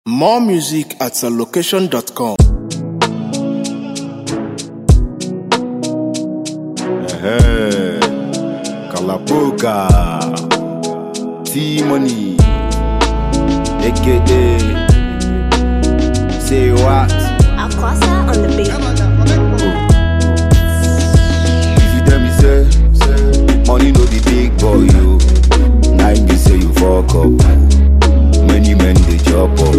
More music at location.com. Ehe, Kalaboga, T-Money, aka Say What? Aquasa on the beat. If you tell me say, money no be big boy you, now be say you fuck up. Many men they chop up.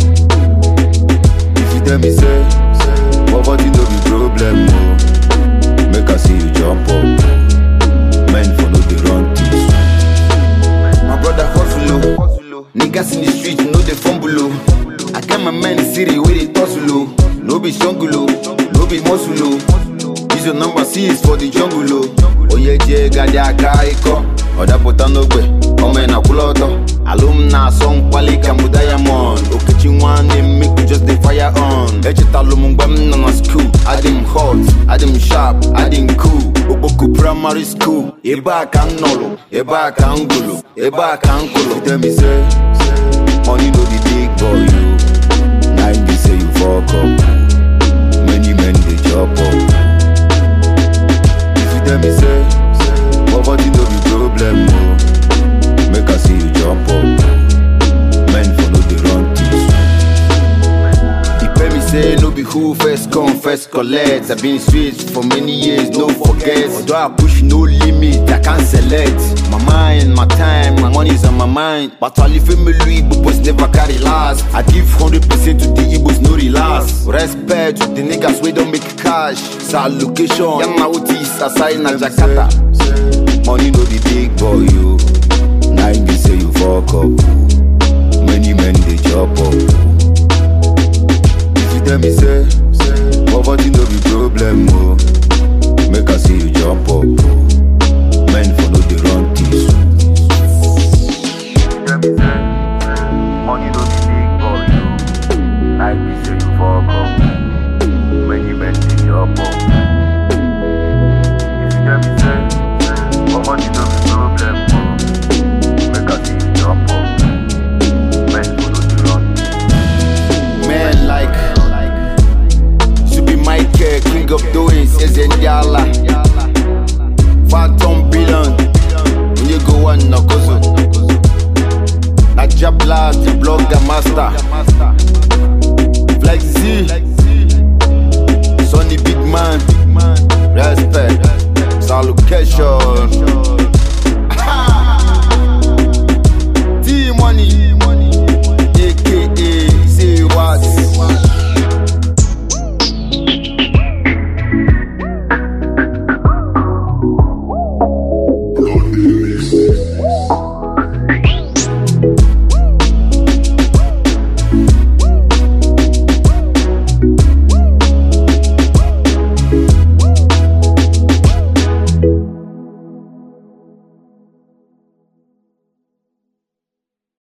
If you tell me say, poverty no be problem oh, make I see you jump up. Men for no dey run things. My brother hustle oh, niggas in the street no dey fumble oh. I get my men in city where they tussle oh, no be struggle oh, no be muscle oh. Use your number six for the jungle oh. Oye je gadi aka iko, ọ̀dà pụta n'ogbe, ọmọ ị na-akwụla ọtọ. Alụm na-asọ mkpali ka mbụ diamond, Okechi nwanne m make we just dey fire on. Echetalụ m mgbe m nọ na school, adị m hot, adị m sharp, adị m cool. Okpoko primary school, ebe a ka m nọlụ, ebe a ka m gụlụ, ebe a ka m kwụlụ. Tell me say, money no be big boy you, na im be say you fuck up. Many men dey chop up. If you tell me say, poverty no be problem oh, make I see you jump up. Men for no dey run things. He pay me say no be who first come first collect. I been straight for many years, no forget. Although I push no limit, I can't select. My mind, my time, my money's on my mind. But all the family Igbos never carry last. I give hundred percent to the Igbos, no relax. Respect to the niggas we don't make cash. Sa location, Yama Utis, aside na Jakarta. Money no be big boy you. Now be say you fuck up. Many men they chop up. If you tell me say, poverty no be problem oh, make I see you jump up. Men for no dey run things. Tell me say, money no be big boy you. Now be say you fuck up. Many men dey chop up. If you tell me say, poverty no be problem oh, make I see you jump up. Men for no dey run Men like to be Michael, king of doings, Ezendiala. Phantom billion, when you go on Nakozo. Najabla, the blogger master. Flex Z,